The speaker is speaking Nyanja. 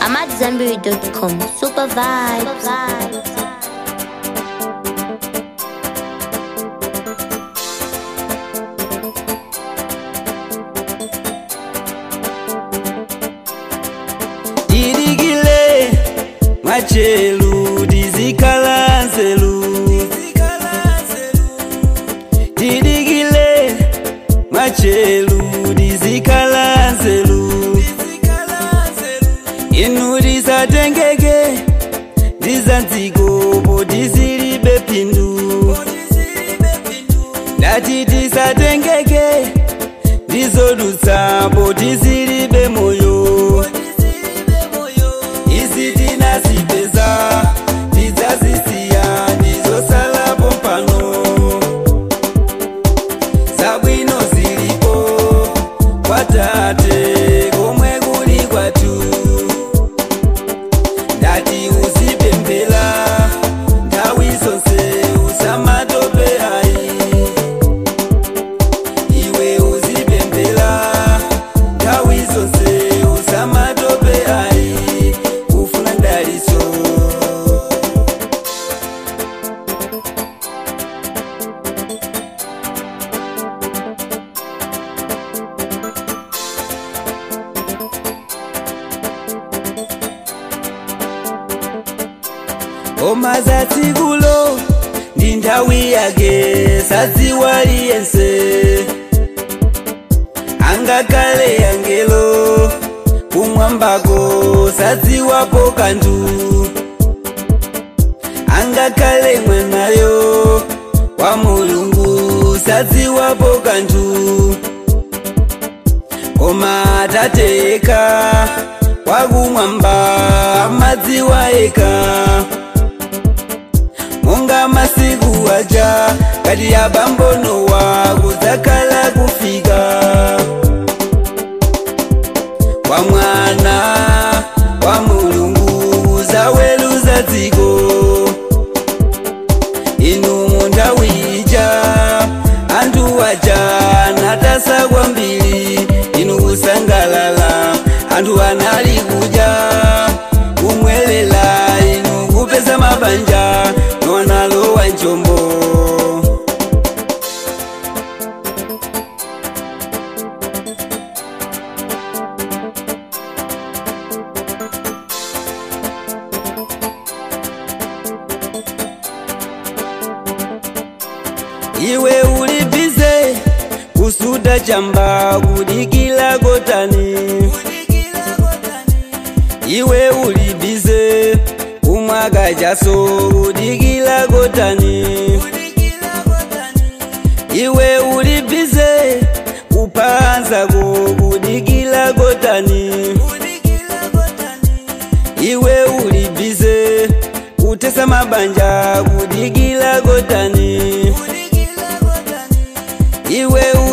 I'm at Zenberry.com. Super vibes. dirigile mwachelu dizikala nzelu dirigile mwachelu dizikala nzelu inu disatengeke dizanziko podizilibe pindu ndati disatengeke dizodutsa podizilibe moyo izi tinazipeza tidzazisiya ndizosalapo pano zabwino zilipo kwatate komwe kuli kwatu ndati uzipembela nthawi zonse usamatope ayi iwe uzipembela nthawi zonse usamatope ayi ufuna ndaliso ngoma za tsikulo ndi nthawi yake sadziwali yense angakhale angelo kumwambako sadziwapo kanthu angakhale mwanayo wa mulungu sadziwapo kanthu koma atateka wakumwamba amadziwa eka monga masiku aja kati ya bambonowa kudzakhala kufika kwa mwana wa mulungu zaweluza dziko inu munthawi ija anthu aja natasa kwambiri inu kusangalala anthu anali kudya kumwelela inu kupeza mabanja nwanalowa njombo iwe uli bize kusuda chamba kudikila kotani iwe uli bize kumwaka chaso kudikila kotani iwe uli bize kupanzako kudikila kotani iwe uli bize kutesa mabanja kudikila kotani iwe